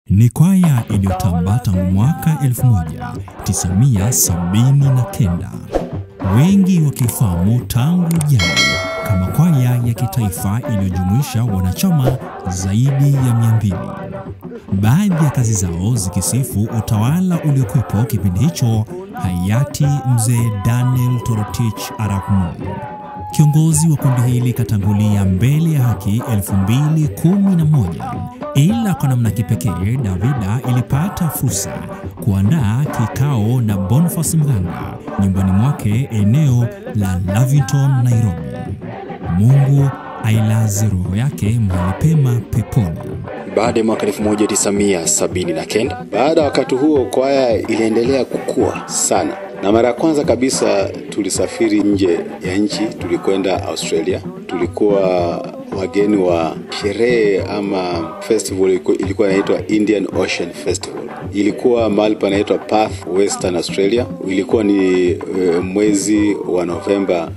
Ni kwaya iliyotambaa tangu mwaka 1979 wengi wakifahamu tangu jadi kama kwaya ya kitaifa iliyojumuisha wanachama zaidi ya 200. Baadhi ya kazi zao zikisifu utawala uliokuwepo kipindi hicho hayati mzee Daniel Torotich Arap Moi. Kiongozi wa kundi hili katangulia mbele ya haki 2011, ila kwa namna kipekee Davida ilipata fursa kuandaa kikao na Boniface Mganga nyumbani mwake eneo la Lavington, Nairobi. Mungu ailaze roho yake mahali pema peponi. Baada ya mwaka 1979, baada ya wakati huo kwaya iliendelea kukua sana, na mara ya kwanza kabisa tulisafiri nje ya nchi, tulikwenda Australia. Tulikuwa wageni wa sherehe ama festival ilikuwa inaitwa Indian Ocean Festival. Ilikuwa mahali panaitwa Perth, Western Australia. Ilikuwa ni uh, mwezi wa Novemba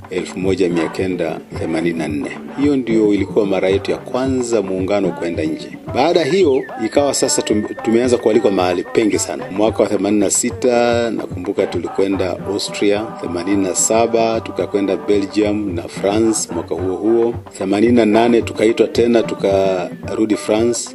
1984. Hiyo ndio ilikuwa mara yetu ya kwanza muungano kwenda nje. Baada hiyo ikawa sasa tumeanza kualikwa mahali pengi sana. Mwaka wa 86 nakumbuka tulikwenda Austria, 87 tukakwenda Belgium na France mwaka huo huo, 88 tukaitwa tena tukarudi France,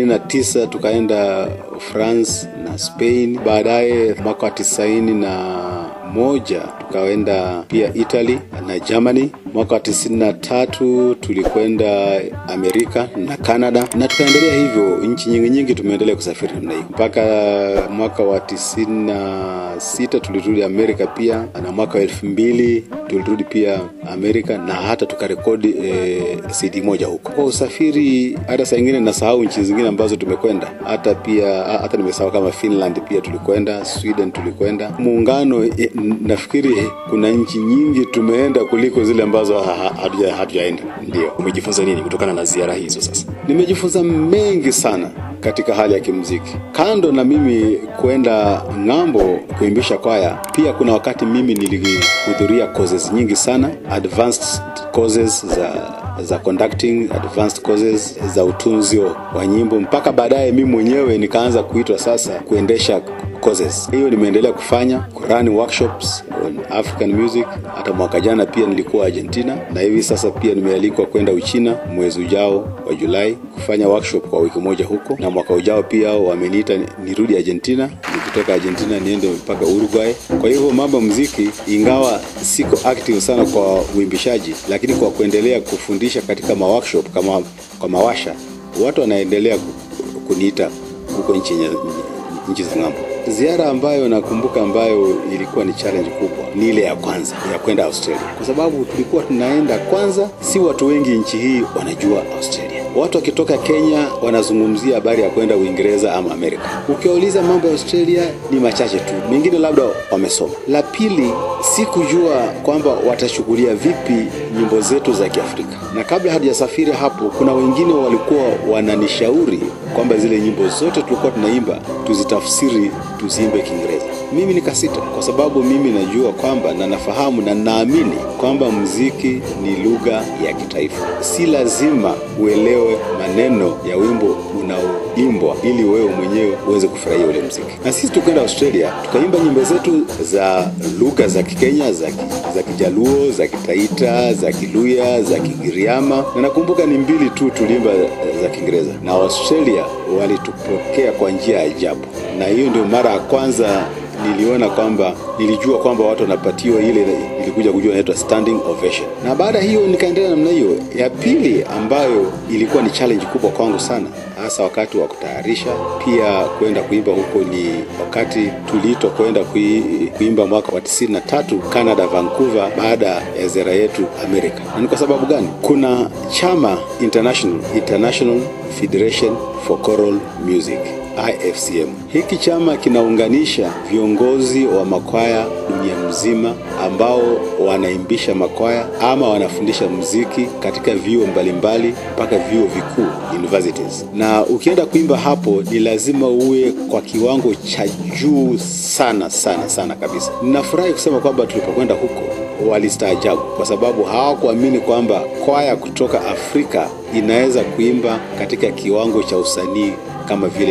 89 tukaenda France na Spain. Baadaye mwaka wa tisaini na moja tukaenda pia Italy na Germany. Mwaka wa tisini na tatu tulikwenda Amerika na Canada, na tukaendelea hivyo. Nchi nyingi nyingi tumeendelea kusafiri namna hiyo mpaka mwaka wa tisini na sita tulirudi Amerika pia, na mwaka wa elfu mbili tulirudi pia Amerika na hata tukarekodi eh, CD moja huko. Kwa usafiri, hata saa ingine nasahau nchi zingine ambazo tumekwenda, hata pia hata nimesahau kama Finland pia tulikwenda, Sweden tulikwenda. Muungano eh, nafikiri kuna nchi nyingi tumeenda kuliko zile ambazo hatujaenda. Ndio. Umejifunza nini kutokana na ziara hizo? Sasa nimejifunza mengi sana katika hali ya kimuziki. Kando na mimi kwenda ng'ambo kuimbisha kwaya, pia kuna wakati mimi nilihudhuria courses nyingi sana, advanced courses za za conducting, advanced courses za utunzi wa nyimbo, mpaka baadaye mimi mwenyewe nikaanza kuitwa sasa kuendesha courses. Hiyo nimeendelea kufanya kurani workshops on African music. Hata mwaka jana pia nilikuwa Argentina, na hivi sasa pia nimealikwa kwenda Uchina mwezi ujao wa Julai kufanya workshop kwa wiki moja huko, na mwaka ujao pia wameniita nirudi Argentina, nikitoka Argentina niende mpaka Uruguay. Kwa hivyo mambo ya muziki, ingawa siko active sana kwa uimbishaji, lakini kwa kuendelea kufundisha katika ma workshop kama kwa mawasha, watu wanaendelea kuniita huko nchi nchi za ng'ambo. Ziara ambayo nakumbuka ambayo ilikuwa ni challenge kubwa ni ile ya kwanza ya kwenda Australia, kwa sababu tulikuwa tunaenda kwanza, si watu wengi nchi hii wanajua Australia. Watu wakitoka Kenya wanazungumzia habari ya kwenda Uingereza ama Amerika. Ukiwauliza mambo ya Australia ni machache tu, mengine labda wamesoma. La pili, si kujua kwamba watashughulia vipi nyimbo zetu za Kiafrika, na kabla hatujasafiri hapo, kuna wengine walikuwa wananishauri kwamba zile nyimbo zote tulikuwa tunaimba tuzitafsiri tuziimbe Kiingereza. Mimi nikasita, kwa sababu mimi najua kwamba na nafahamu na naamini kwamba muziki ni lugha ya kitaifa. Si lazima uelewe maneno ya wimbo unaoimbwa ili wewe mwenyewe uweze kufurahia ule muziki. Na sisi tukaenda Australia tukaimba nyimbo zetu za lugha za Kikenya, za, za Kijaluo, za Kitaita, za Kiluya, za Kigiriama, na nakumbuka ni mbili tu tuliimba za Kiingereza, na Australia walitupokea kwa njia ya ajabu, na hiyo ndio mara ya kwanza niliona kwamba nilijua kwamba watu wanapatiwa ile ilikuja kujua inaitwa standing ovation. Na baada hiyo nikaendelea namna hiyo. Ya pili ambayo ilikuwa ni challenge kubwa kwangu sana, hasa wakati wa kutayarisha pia kwenda kuimba huko, ni wakati tuliitwa kwenda kui, kuimba mwaka wa 93 Canada, Vancouver, baada ya ziara yetu Amerika. Na ni kwa sababu gani? Kuna chama international, International Federation for Choral Music IFCM. Hiki chama kinaunganisha viongozi wa makwaya dunia mzima ambao wanaimbisha makwaya ama wanafundisha muziki katika vyuo mbalimbali mpaka vyuo vikuu universities. Na ukienda kuimba hapo ni lazima uwe kwa kiwango cha juu sana sana sana kabisa. Ninafurahi kusema kwamba tulipokwenda huko walistaajabu kwa sababu hawakuamini kwamba kwaya kutoka Afrika inaweza kuimba katika kiwango cha usanii kama vile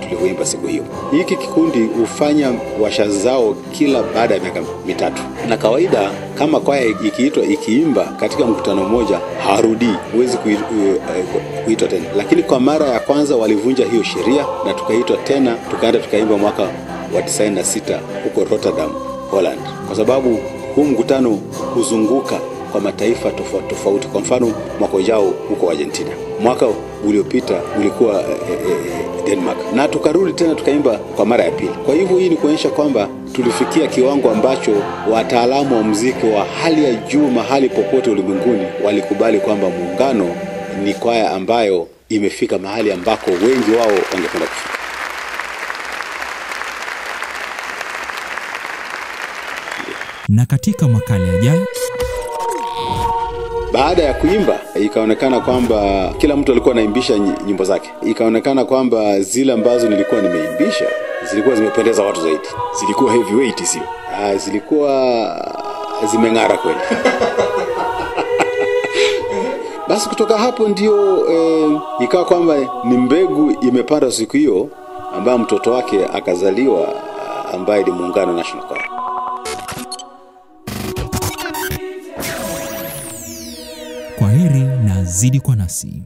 tulivyoimba siku hiyo. Hiki kikundi hufanya washa zao kila baada ya miaka mitatu, na kawaida kama kwaya ikiitwa ikiimba katika mkutano mmoja harudii, huwezi kui- eh, kuitwa tena. Lakini kwa mara ya kwanza walivunja hiyo sheria na tukaitwa tena, tukaenda tukaimba mwaka wa 96 huko Rotterdam, Holland, kwa sababu huu mkutano huzunguka kwa mataifa tofauti tofauti. Kwa mfano mwaka ujao huko Argentina, mwaka uliopita ulikuwa eh, eh, eh, Denmark, na tukarudi tena tukaimba kwa mara ya pili. Kwa hivyo hii ni kuonyesha kwamba tulifikia kiwango ambacho wataalamu wa muziki wa hali ya juu mahali popote ulimwenguni walikubali kwamba Muungano ni kwaya ambayo imefika mahali ambako wengi wao wangependa kufika. Na katika makala yajayo Baada ya kuimba ikaonekana kwamba kila mtu alikuwa anaimbisha nyi- nyimbo zake. Ikaonekana kwamba zile ambazo nilikuwa nimeimbisha zilikuwa zimependeza watu zaidi. Zilikuwa heavyweight sio? Ah, zilikuwa zimeng'ara kweli. Basi kutoka hapo ndio eh, ikawa kwamba ni mbegu imepanda siku hiyo ambayo mtoto wake akazaliwa ah, ambaye ni Muungano National Choir. kwa heri na zidi kwa nasi.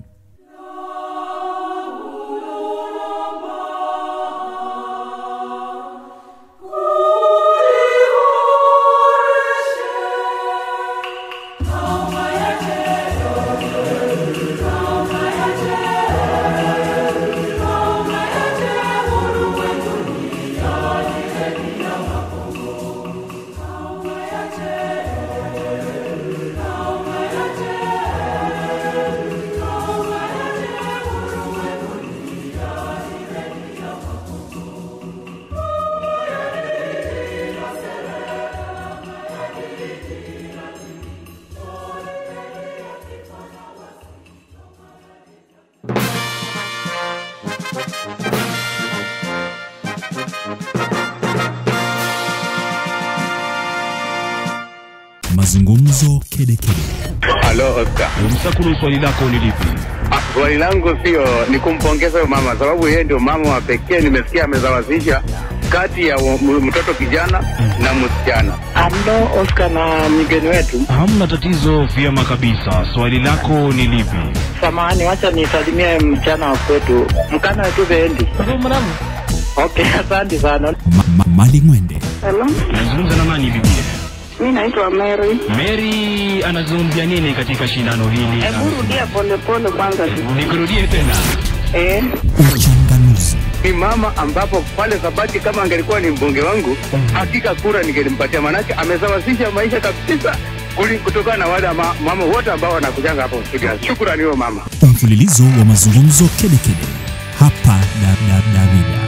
Mazungumzo kedekede. Halo Oscar. Msakuru, swali lako ni lipi? Ah, Swali langu sio ni kumpongeza huyo mama, sababu yeye ndio mama wa pekee nimesikia amezawazisha kati ya wa- m- mtoto kijana na msichana. Halo Oscar na mgeni wetu, Hamna tatizo, vyema kabisa. Swali lako ni lipi? samahani, wacha nisalimie msichana wa kwetu, mkana wetu Bendi. Okay, asante sana. Ma ma Mali Mwende, Hello, Nazungumza na nani bibi? mi naitwa Mary. Mary anazungumzia nini katika shindano hili? Hebu rudia polepole kwanza. Nikurudie tena. Eh, uchanganuzi, Ni mama ambapo pale Sabati kama angelikuwa ni mbunge wangu, hakika kura ningelimpatia, manake amesawazisha maisha kabisa kuli- kutokana na wale ma, mama wote ambao wanakujanga hapo studio. Shukrani huyo mama. mfululizo wa mazungumzo kedekede hapa da, da, Darida.